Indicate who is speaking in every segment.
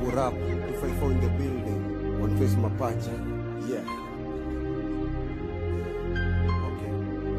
Speaker 1: Yo, rap, 254 in the building. One face mapacha. Yeah. Okay.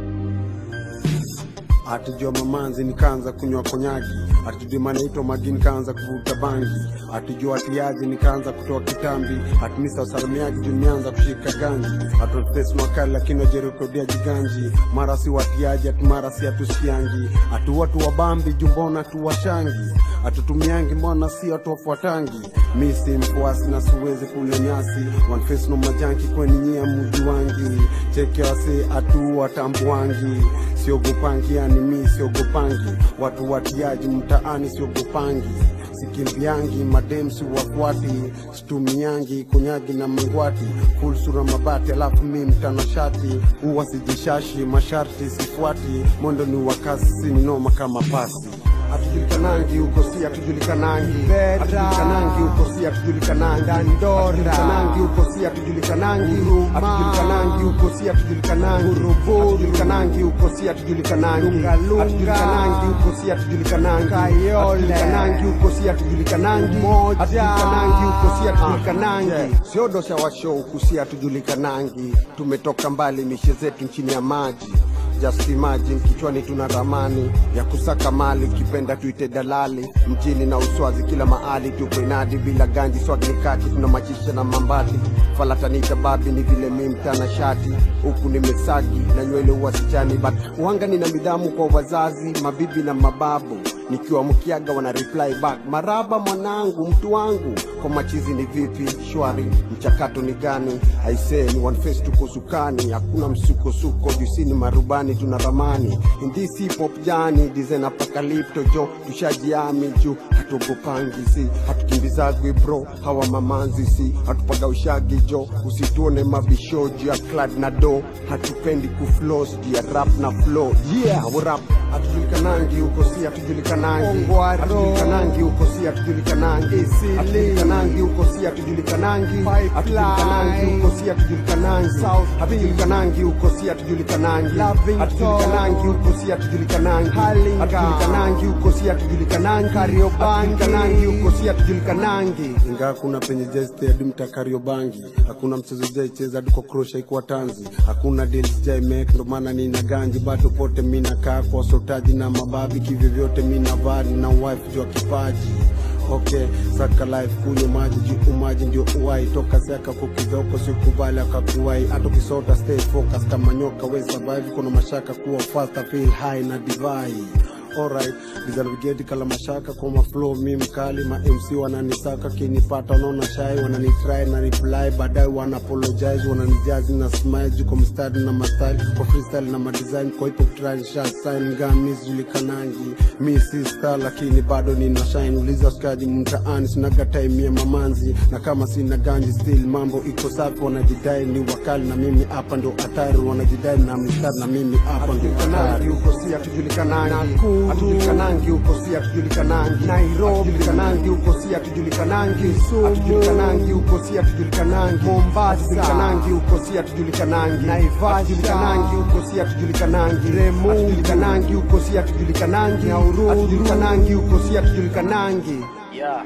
Speaker 1: Atijua mamanzi nikaanza kunywa konyagi, atijua manaitwa magi nikaanza kuvuta bangi, atijua atiaji nikaanza kutoa kitambi, atimisa usalimiaji juu nimeanza kushika ganji, atotesi makali lakini wajerekodia jiganji, mara si watiaji ati mara si atusikiangi, atu watu wa bambi juu mbona tuwashangi, atutumiangi mbona si watu wafuatangi, mi si mfuasi na siwezi kule nyasi, one face no majanki kweni nyia muji wangi, cheke wase atu watambuangi, siogopangi yani mi siogopangi, watu watiaji mtaani siogopangi sikimbiangi madem si wafuati situmiangi kunyagi na mangwati full sura mabati alafu mi mtanashati huwa sijishashi masharti sifuati mondo ni wakasi sininoma kama pasi hatujulikanangi huko si hatujulikanangi hatujulikanangi huko si hatujulikanangi hatujulikanangi huko si hatujulikanangi hatujulikanangi huko si hatujulikanangi hatujulikanangi huko si hatujulikanangi hatujulikanangi huko si hatujulikanangi hatujulikanangi huko si hatujulikanangi hatujulikanangi huko si hatujulikanangi siodosha washo huku si hatujulikanangi tumetoka mbali mishe zetu chini ya maji Just imagine kichwani tuna ramani ya kusaka mali, ukipenda tuite dalali mjini na uswazi, kila mahali tupo inadi bila ganji, swag ni kaki, tuna machisha na mambati, falatanita babi ni vile mi mtana shati, huku nimesagi na nywele uwasichani, but uhanga nina midhamu kwa wazazi, mabibi na mababu nikiwa mkiaga wana reply back, maraba mwanangu, mtu wangu, kwa machizi ni vipi? Shwari, mchakato ni gani? Aisee, ni one face, tuko sukani, hakuna msukosuko, jusini marubani, tuna ramani in this hip hop jani, design apocalypto jo, tushajiami juu, hatuogopangi si, hatukimbizagwi bro, hawa mamanzi si, hatupaga ushagi jo, usituone mabishoji ya clad na do, hatupendi kuflos juu ya rap na flow, yeah, we rap hatujulikanangi huko si hatujulikanangi hatujulikanangi huko si hatujulikanangi hatujulikanangi huko si hatujulikanangi hatujulikanangi huko si hatujulikanangi hatujulikanangi huko si hatujulikanangi hatujulikanangi huko si hatujulikanangi hatujulikanangi huko si hatujulikanangi hatujulikanangi huko si hatujulikanangi ingawa kuna penye jeste hadi mta Kariobangi hakuna mchezo jaicheza hadi kwa krosha ikuwa tanzi hakuna deals jai make ndo maana nina ganji bado pote mi nakaa kwa sotaji na mababi kivyovyote mi navari na wife jua kipaji okay saka life kunywa maji juu maji ndio uwai toka siaka kukidhoko sikubali akakuwai hata ukisota stay focus kama nyoka we survive kuna mashaka kuwa faster feel high na divai alright bizarvigeti kala mashaka kwa maflow mi mkali ma mc wananisaka kinipata wanaona shai wananitry na reply baadaye wana apologize wananijazi na smile juu kwa mstari na mastyle kwa freestyle na madesign kwa hip hop try shot sign gami zulikanangi mi si star lakini bado nina shine uliza skaji mtaani sinaga time ya mamanzi na kama sina ganji still mambo iko safi wanajidai ni wakali na mimi hapa ndo hatari wanajidai na mstari na mimi hapa ndo hatari huko si hatujulikanangi hatujulikanangi huko si hatujulikanangi Nairobi hatujulikanangi huko si hatujulikanangi hatujulikanangi huko si hatujulikanangi Mombasa hatujulikanangi huko si hatujulikanangi Naivasha hatujulikanangi huko si hatujulikanangi Remu hatujulikanangi huko si hatujulikanangi Nauru hatujulikanangi huko si hatujulikanangi
Speaker 2: Yeah.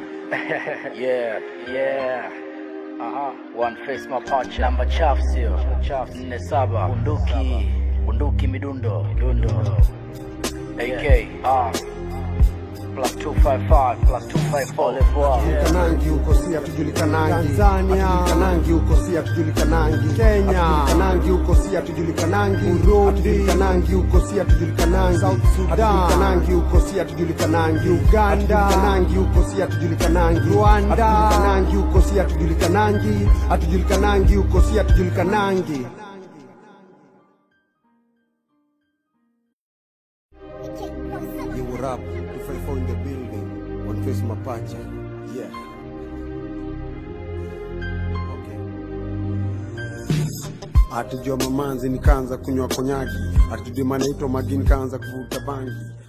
Speaker 2: yeah, yeah. Aha. One face mapacha. Namba chafu sio? Chafu. Nne saba. Bunduki. Bunduki midundo. Midundo. AK. Ah. Plus 255 plus 254 Levoa.
Speaker 1: hatujulikanangi huko si hatujulikanangi Tanzania hatujulikanangi huko si hatujulikanangi Kenya hatujulikanangi huko si hatujulikanangi Burundi hatujulikanangi huko si hatujulikanangi South Sudan hatujulikanangi huko si hatujulikanangi Uganda hatujulikanangi huko si hatujulikanangi Rwanda hatujulikanangi huko si hatujulikanangi hatujulikanangi huko si hatujulikanangi You were up, 254 in the building, one face mapacha. Yeah. Okay. Atijua mamanzi nikaanza kunywa konyagi, atijua manaitwa magi nikaanza kuvuta bangi,